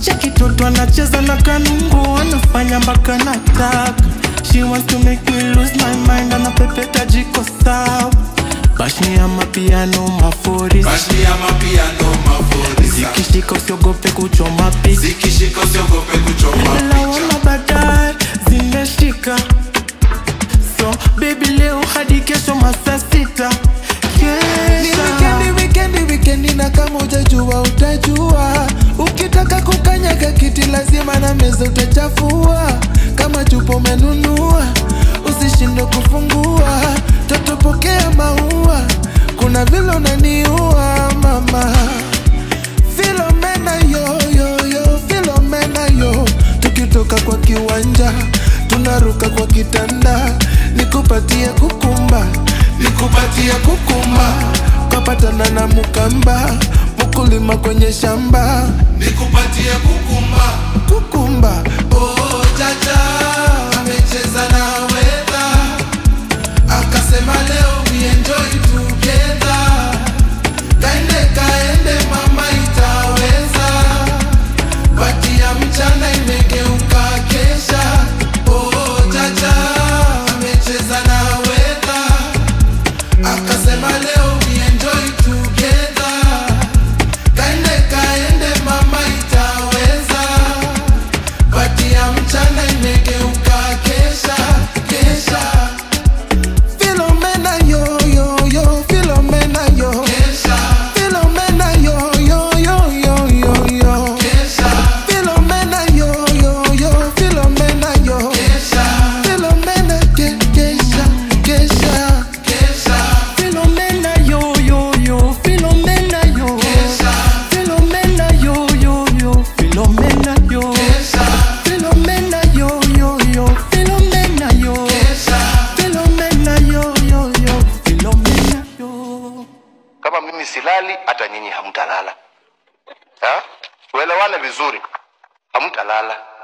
cheki toto anacheza na kanungu anafanya mpaka nataka she wants to make me lose my mind anapepeta jiko sawa bashni ya mapiano mafuri Bashni ya mapiano mafurisa zikishika usiogope kuchoma picha Zikishika usiogope kuchoma picha laona baadaye zimeshika so baby leo hadi kesho masaa sita Ni kesha wikendi, wikendi, wikendi na kama ujajua utajua. Ukitaka kukanyaga kiti lazima na meza utachafua. Kama chupa umenunua usishinde kufungua. Toto pokea maua, kuna vile unaniua mama. Filomena yo yo yo, Filomena yo, tukitoka kwa kiwanja tunaruka kwa kitanda, nikupatie kukumba, nikupatie kukumba, kapatana na mukamba, mkulima kwenye shamba, Nikupatie kukumba kukumba Oh jaja amecheza na weta Akasema leo we enjoy together Kaende kaende mama itaweza Bati ya mchana imegeuka kesha Oh jaja amecheza na weta Akasema leo we enjoy together Kaende kaende mama itaweza Bati ya mchana imegeuka kesha kesha Filomena yo yo yo, Filomena yo, kesha Filomena yo yo yo yo yo yo. kesha Filomena yo yo yo, Filomena yo. kesha Filomena ke kesha kesha. kesha Filomena yo yo yo, Filomena yo, kesha Filomena yo yo yo, Filomena yo, kesha Filomena yo yo yo, Filomena yo, kesha Filomena yo yo yo, Filomena yo. kama mimi silali hata nyinyi hamtalala Ha? tuelewane vizuri hamtalala